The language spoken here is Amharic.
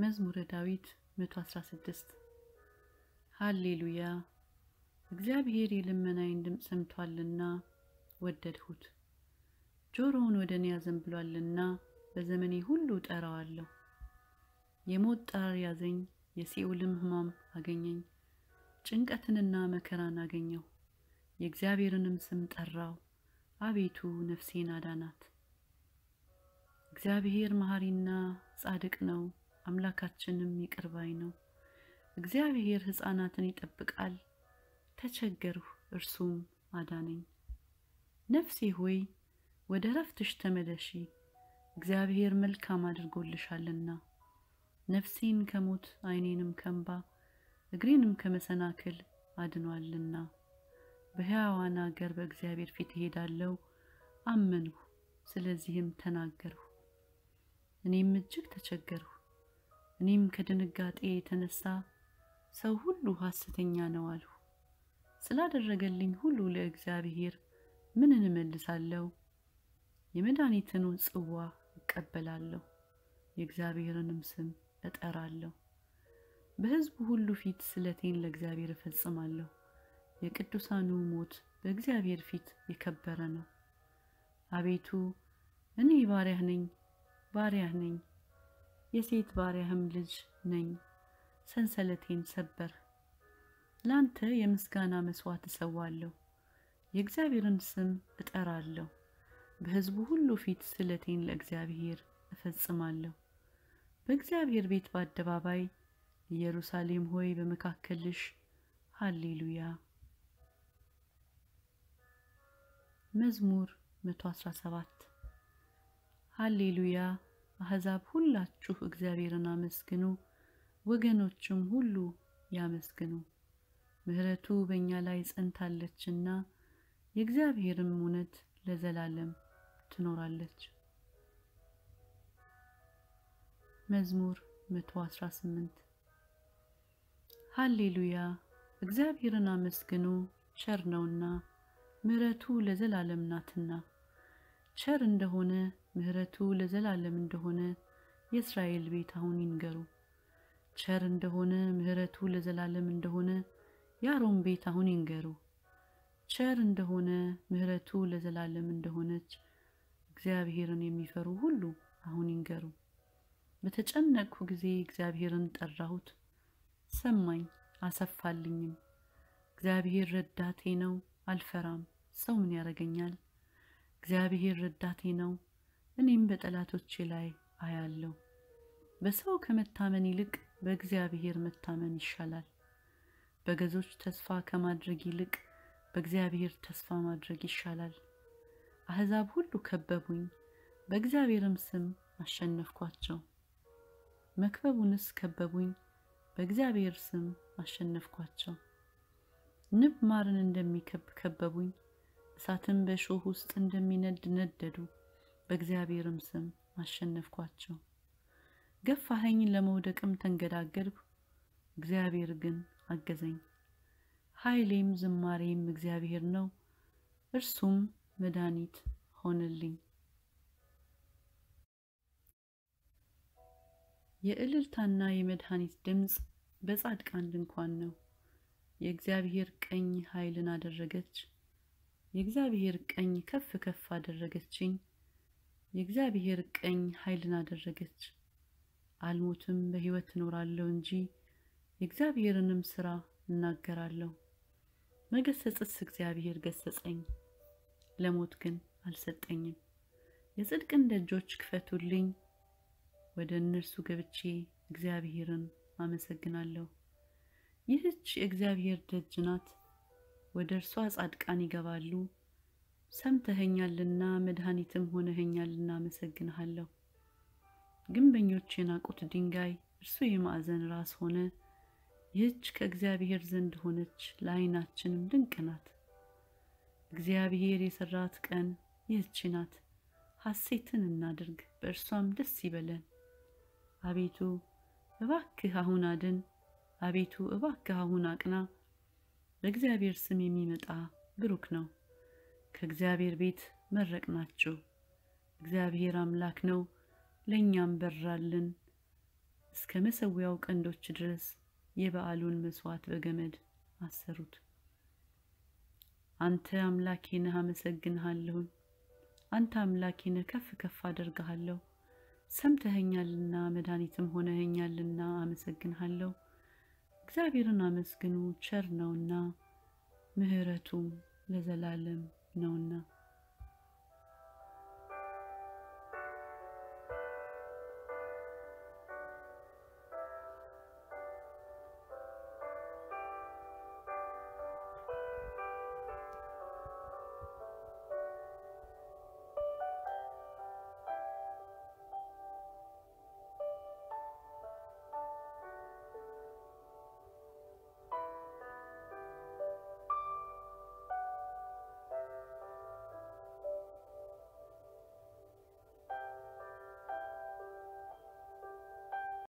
መዝሙረ ዳዊት 116 ሃሌሉያ እግዚአብሔር የልመናዬን ድምፅ ሰምቷልና ወደድሁት። ጆሮውን ወደ እኔ አዘንብሏልና በዘመኔ ሁሉ እጠራዋለሁ። የሞት ጣር ያዘኝ፣ የሲኦልም ሕማም አገኘኝ። ጭንቀትንና መከራን አገኘሁ። የእግዚአብሔርንም ስም ጠራው። አቤቱ ነፍሴን አዳናት። እግዚአብሔር መሐሪና ጻድቅ ነው፣ አምላካችንም ይቅር ባይ ነው። እግዚአብሔር ሕፃናትን ይጠብቃል። ተቸገርሁ፣ እርሱም አዳነኝ። ነፍሴ ሆይ ወደ ረፍትሽ ተመለሺ፣ እግዚአብሔር መልካም አድርጎልሻልና። ነፍሴን ከሞት ዓይኔንም ከእንባ እግሬንም ከመሰናክል አድኗልና። በሕያዋን አገር በእግዚአብሔር ፊት እሄዳለሁ። አመንሁ፣ ስለዚህም ተናገርሁ። እኔም እጅግ ተቸገርሁ። እኔም ከድንጋጤ የተነሳ ሰው ሁሉ ሐሰተኛ ነው አልሁ። ስላደረገልኝ ሁሉ ለእግዚአብሔር ምንን እመልሳለሁ? የመድኃኒትን ጽዋ እቀበላለሁ፣ የእግዚአብሔርንም ስም እጠራለሁ። በሕዝቡ ሁሉ ፊት ስለቴን ለእግዚአብሔር እፈጽማለሁ። የቅዱሳኑ ሞት በእግዚአብሔር ፊት የከበረ ነው። አቤቱ እኔ ባሪያህ ነኝ፣ ባሪያህ ነኝ፣ የሴት ባሪያህም ልጅ ነኝ። ሰንሰለቴን ሰበር። ለአንተ የምስጋና መሥዋዕት እሰዋለሁ፣ የእግዚአብሔርን ስም እጠራለሁ። በሕዝቡ ሁሉ ፊት ስለቴን ለእግዚአብሔር እፈጽማለሁ። በእግዚአብሔር ቤት በአደባባይ ኢየሩሳሌም ሆይ በመካከልሽ ሃሌሉያ። መዝሙር 117 ሃሌሉያ። አሕዛብ ሁላችሁ እግዚአብሔርን አመስግኑ፣ ወገኖችም ሁሉ ያመስግኑ። ምሕረቱ በእኛ ላይ ጸንታለችና የእግዚአብሔርም እውነት ለዘላለም ትኖራለች። መዝሙር 118 ሃሌሉያ። እግዚአብሔርን አመስግኑ፣ ቸር ነውና ምሕረቱ ለዘላለም ናትና። ቸር እንደሆነ ምሕረቱ ለዘላለም እንደሆነ የእስራኤል ቤት አሁን ይንገሩ። ቸር እንደሆነ ምሕረቱ ለዘላለም እንደሆነ የአሮን ቤት አሁን ይንገሩ። ቸር እንደሆነ ምሕረቱ ለዘላለም እንደሆነች እግዚአብሔርን የሚፈሩ ሁሉ አሁን ይንገሩ። በተጨነቅሁ ጊዜ እግዚአብሔርን ጠራሁት፣ ሰማኝ አሰፋልኝም። እግዚአብሔር ረዳቴ ነው፣ አልፈራም። ሰው ምን ያደርገኛል? እግዚአብሔር ረዳቴ ነው፣ እኔም በጠላቶቼ ላይ አያለሁ። በሰው ከመታመን ይልቅ በእግዚአብሔር መታመን ይሻላል። በገዞች ተስፋ ከማድረግ ይልቅ በእግዚአብሔር ተስፋ ማድረግ ይሻላል። አሕዛብ ሁሉ ከበቡኝ፣ በእግዚአብሔርም ስም አሸነፍኳቸው። መክበቡንስ ከበቡኝ፣ በእግዚአብሔር ስም አሸነፍኳቸው። ንብ ማርን እንደሚከብ ከበቡኝ፣ እሳትም በእሾህ ውስጥ እንደሚነድ ነደዱ፣ በእግዚአብሔርም ስም አሸነፍኳቸው። ገፋኸኝ፣ ለመውደቅም ተንገዳገድሁ፣ እግዚአብሔር ግን አገዘኝ። ኃይሌም ዝማሬም እግዚአብሔር ነው፣ እርሱም መድኃኒት ሆነልኝ። የእልልታና የመድኃኒት ድምፅ በጻድቃን ድንኳን ነው። የእግዚአብሔር ቀኝ ኃይልን አደረገች። የእግዚአብሔር ቀኝ ከፍ ከፍ አደረገችኝ። የእግዚአብሔር ቀኝ ኃይልን አደረገች። አልሞትም፣ በሕይወት እኖራለሁ እንጂ የእግዚአብሔርንም ሥራ እናገራለሁ። መገሰጽስ እግዚአብሔር ገሰጸኝ፣ ለሞት ግን አልሰጠኝም። የጽድቅን ደጆች ክፈቱልኝ፣ ወደ እነርሱ ገብቼ እግዚአብሔርን አመሰግናለሁ። ይህች የእግዚአብሔር ደጅ ናት፣ ወደ እርሷ ጻድቃን ይገባሉ። ሰምተኸኛልና መድኃኒትም ሆነኸኛልና አመሰግንሃለሁ። ግንበኞች የናቁት ድንጋይ እርሱ የማዕዘን ራስ ሆነ። ይህች ከእግዚአብሔር ዘንድ ሆነች፣ ለዓይናችንም ድንቅ ናት። እግዚአብሔር የሠራት ቀን ይህች ናት። ሐሴትን እናድርግ፣ በእርሷም ደስ ይበለን። አቤቱ እባክህ አሁን አድን፣ አቤቱ እባክህ አሁን አቅና። በእግዚአብሔር ስም የሚመጣ ብሩክ ነው። ከእግዚአብሔር ቤት መረቅናችሁ። እግዚአብሔር አምላክ ነው፣ ለእኛም በራልን። እስከ መሰዊያው ቀንዶች ድረስ የበዓሉን መስዋዕት በገመድ አሰሩት። አንተ አምላኬ ነህ፣ አመሰግንሃለሁኝ። አንተ አምላኬ ነህ፣ ከፍ ከፍ አደርግሃለሁ። ሰምተኸኛልና መድኃኒትም ሆነኸኛልና አመሰግንሃለሁ። እግዚአብሔርን አመስግኑ፣ ቸር ነውና ምሕረቱም ለዘላለም ነውና።